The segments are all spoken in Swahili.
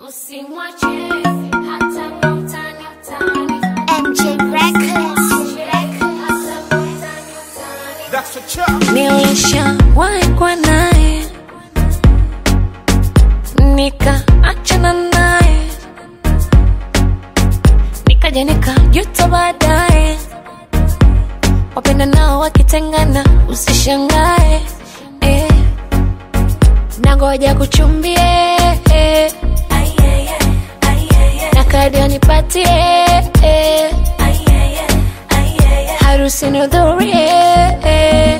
Usimwache hata kwa utani utani. MJ Records. Hata kwa utani utani. That's a chop. Nilishawahi kuwa naye nikaachana naye nikaja nikajuta baadaye. Wapenda nao wakitengana, usishangae eh. Nangoja kuchumbie eh. na kadi anipatie eh. harusi nihudhurie eh.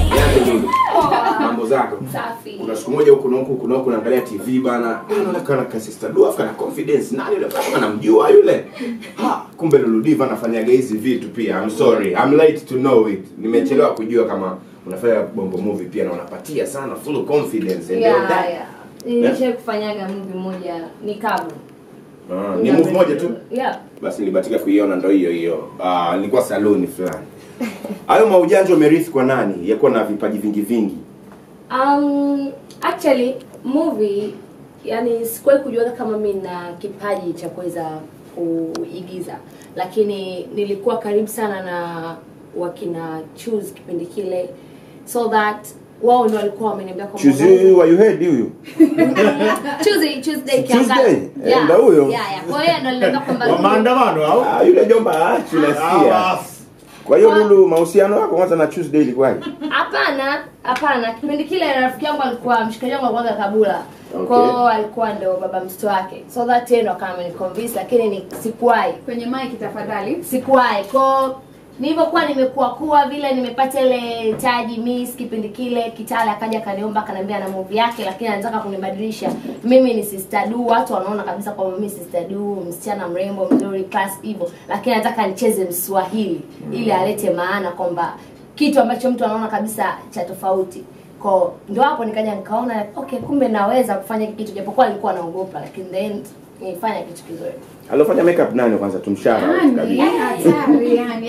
mambo zako kuna siku moja huku na huku kuna huku naangalia tv bana anaonekana ka sister du afu kana confidence nani yule kama namjua yule ha kumbe luludiva anafanyaga hizi vitu pia i'm sorry i'm late to know it nimechelewa kujua kama unafanya bongo movie pia na unapatia sana full confidence and all Yeah, that. yeah. Nilishai kufanyaga movie moja ni kavu. Ah, ni move moja tu Yeah. basi nilibatika kuiona ndo hiyo hiyo Ah, nilikuwa saluni fulani hayo maujanja umerithi kwa nani yakuwa na vipaji vingi vingi Um, actually movie yani sikuwahi kujua kama mi na kipaji cha kuweza kuigiza lakini nilikuwa karibu sana na wakina choose kipindi kile so that wao ndio walikuwa wameniambia kwamba chuzi wa you heard huyu Tuesday Tuesday Tuesday? kiangazi. Eh, Yeah. ndo huyo? Yeah, yeah. Kwa hiyo ndio niliambia kwamba Wa maandamano au? Ah, yule jomba achu Ah, nasikia basi. kwa hiyo lulu mahusiano yako kwanza na tuesday ilikuwaje Hapana, hapana. Kipindi kile rafiki yangu alikuwa mshikaji wangu alikuwa Kabula. Okay. Kwa hiyo alikuwa ndo baba mtoto wake. So that yeye ndo akawa ameniconvince lakini ni sikuwahi. kwenye mic tafadhali Sikuwahi. Kwa hiyo nilivyokuwa nimekuwa kuwa vile nimepata ile taji Miss kipindi kile Kitale akaja akaniomba akaniambia na movie yake lakini anataka kunibadilisha. Mimi ni Sister Du, watu wanaona kabisa kwamba mimi Sister Du, msichana mrembo mzuri class hivyo, lakini anataka nicheze Mswahili ili alete maana kwamba kitu ambacho mtu anaona kabisa cha tofauti ko ndo hapo nikaja nikaona okay kumbe naweza kufanya hiki kitu japokuwa alikuwa naogopa lakini then nilifanya kitu kizuri aliofanya makeup nani kwanza tumshara yani hatari yani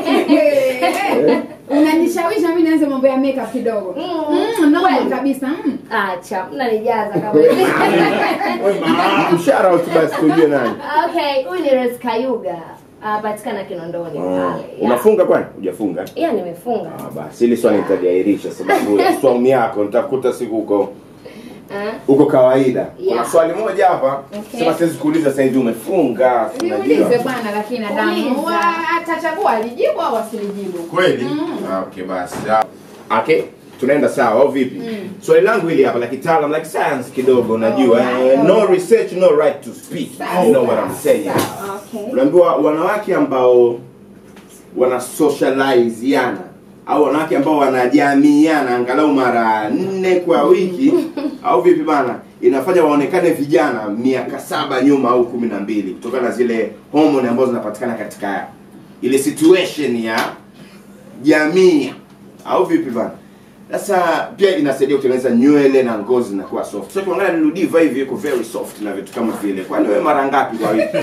unanishawisha mimi nianze mambo ya makeup kidogo mm, no Kweli. kabisa mm. acha mnanijaza kama hivi mshara basi tujue nani okay huyu ni Rose Kayuga anapatikana Kinondoni Ah, pale yeah. unafunga kwani hujafunga yeah nimefunga Ah, basi hili swali nitaliahirisha sababu ya swaumu yako nitakuta siku huko Ah, huko kawaida kuna Yeah. swali moja hapa Okay. sema siwezi kuuliza sasa hivi umefunga si niulize unajua bwana lakini adamu Uliza. Wa- atachagua alijibu au asilijibu kweli Ah, okay basi Ah, okay tunaenda sawa au vipi swali langu hili hapa la kitaalam like science kidogo unajua eh, no research no right to speak you know what I'm saying okay unaambiwa wanawake ambao wana socializeana au wanawake ambao wanajamiana angalau mara nne kwa wiki au vipi bana inafanya waonekane vijana miaka saba nyuma au kumi na mbili kutokana na zile homoni ambazo zinapatikana katika ile situation ya jamii au vipi bana sasa pia inasaidia kutengeneza nywele na ngozi zinakuwa soft so ukiangalia Ludiva hivi yuko very soft na vitu kama vile kwani wewe mara ngapi kwa wiki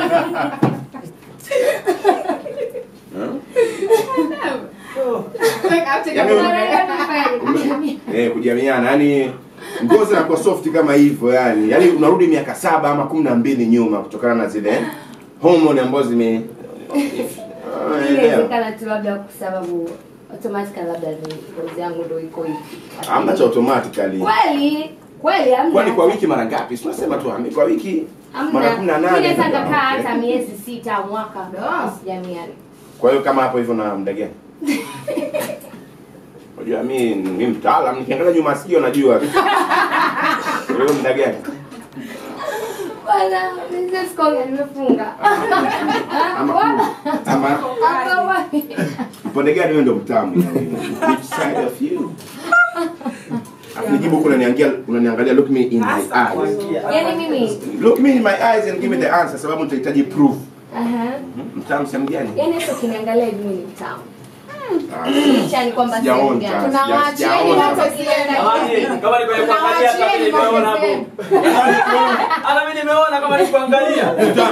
Ume- eh, kujamiana yani ngozi inakuwa soft kama hivyo yani yani unarudi miaka saba ama kumi na mbili nyuma kutokana na zile homoni ambazo zime Ah, elewa. inawezekana tu labda kwa sababu automatically labda ni ngozi yangu ndo iko hivi Hamna cha automatically kweli kweli hamna kwani kwa wiki mara ngapi Si tunasema tu hami kwa wiki mara kumi na Hamna. Mimi nane naweza nikakaa Okay. hata miezi sita mwaka sijamiani. kwa hiyo kama hapo hivyo na muda gani unajua mi ni mtaalam nikiangalia nyuma sikio najua kwa hiyo muda gani Bwana, mimi sikoga nimefunga. ama ama Hapa wapi? upande gani wewe ndo mtamu yani? which side of you Alafu nijibu kuna niangalia unaniangalia look me in my eyes Yaani mimi look me in my eyes and give me the answer sababu nitahitaji proof aha. mtamu sehemu gani Yaani hata ukiniangalia hivi mimi ni mtamu. Ah, Licha ni kwamba sehemu sijaonja. gani. tunawaachieni Sijaona. watu wasiende Jamani, kama ni kwenye kuangalia hata mimi nimeona hapo. Hata mimi nimeona kama ni kuangalia.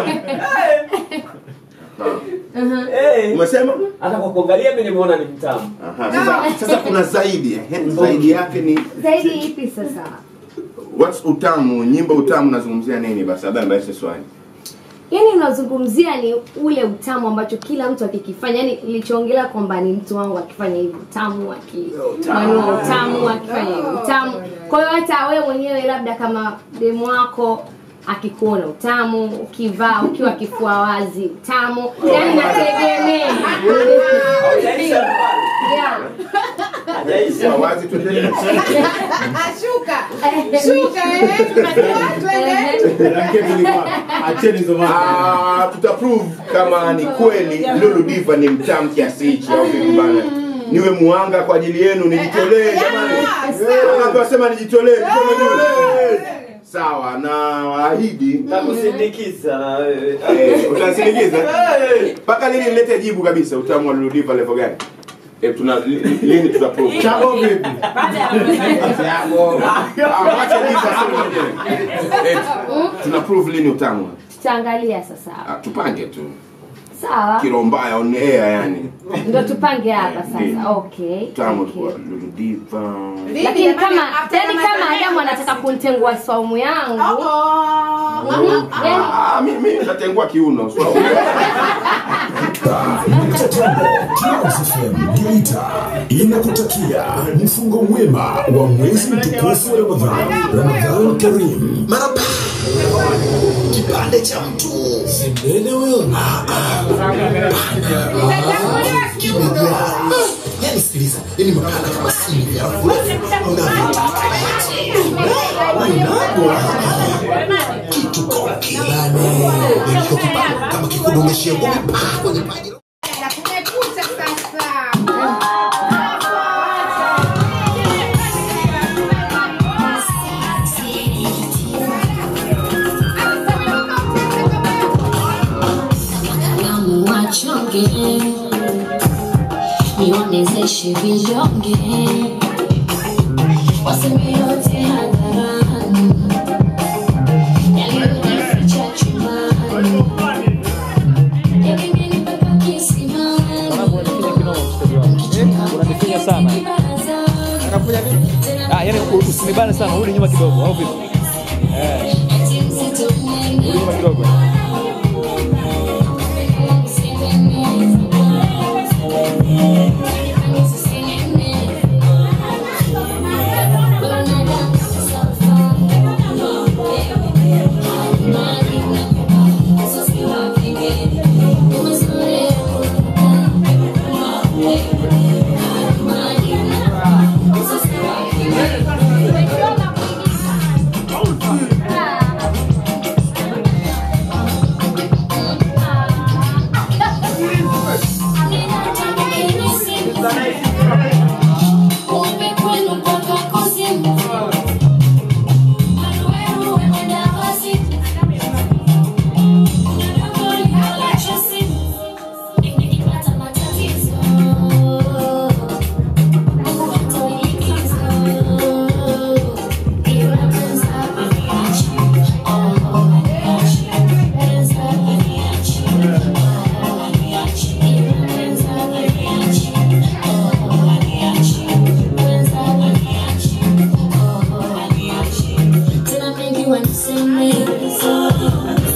Eh. umesema Hata kwa kuangalia mimi nimeona ni mtamu. Aha, sasa, sasa kuna zaidi eh? zaidi yake ni Zaidi ipi sasa? what's utamu nyimbo utamu nazungumzia nini basi labda mbaishe swali yaani unazungumzia ni ule utamu ambacho kila mtu akikifanya yani nilichoongelea kwamba ni mtu wangu akifanya hivi utamu akimanua utamu akifanya hivi utamu kwa hiyo hata wewe mwenyewe labda kama demu wako akikuona utamu ukivaa ukiwa kifua wazi utamu yani nategemea Hajaisha. yeah. Hajaisha. Kwa wazi tuendelee Ashuka. Shuka eh. Twende. acheni hizo mambo. Ah, tutaprove kama ni kweli Lulu Diva ni mtamu kiasi hichi au vipi bana niwe muhanga kwa ajili yenu nijitolee jamani wangapi wasema nijitolee mkono juu sawa na waahidi Nakusindikiza na wewe. eh, utanisindikiza Eh. mpaka lini nilete jibu kabisa utamu wa Lulu Diva level gani eh, tuna li- li- lini tutaprove Chabo vipi? Chabo. Ah, wacha Diva aseme mwenyewe. Eh, tuna prove lini utamu tutaangalia sasa Ah, tupange tu sawa kilo mbaya on air yani ndo tupange hapa Ndiyo. sasa okay utamu okay. kwa Lulu Diva lakini Jamani, kama after yani kama kama Samia adamu anataka kuntengua swaumu yangu Oh. yani Ah, mimi natengua kiuno so. Geita inakutakia mfungo mwema wa mwezi mtukufu wa Ramadhan. Ramadhan Karim. Maraba. Kipande cha mtu. Sembele wewe. Ah, ah. Kimejaa. Yaani sikiliza, yaani makala kama simu ya furaha. Unagwa. Kitu kwa kilane. Ndio kipande kama kikudoneshia ngumi pa kwenye paji. Na kumekucha sasa. Wataalamu wachonge niwamezeshe vidonge waseme yote hadharani yaliyojificha chumbani yakimini mpaka kisimani unanifinya sana ah, yani usinibane sana urudi nyuma kidogo au vipi eh, urudi nyuma kidogo Tena mengi waniseme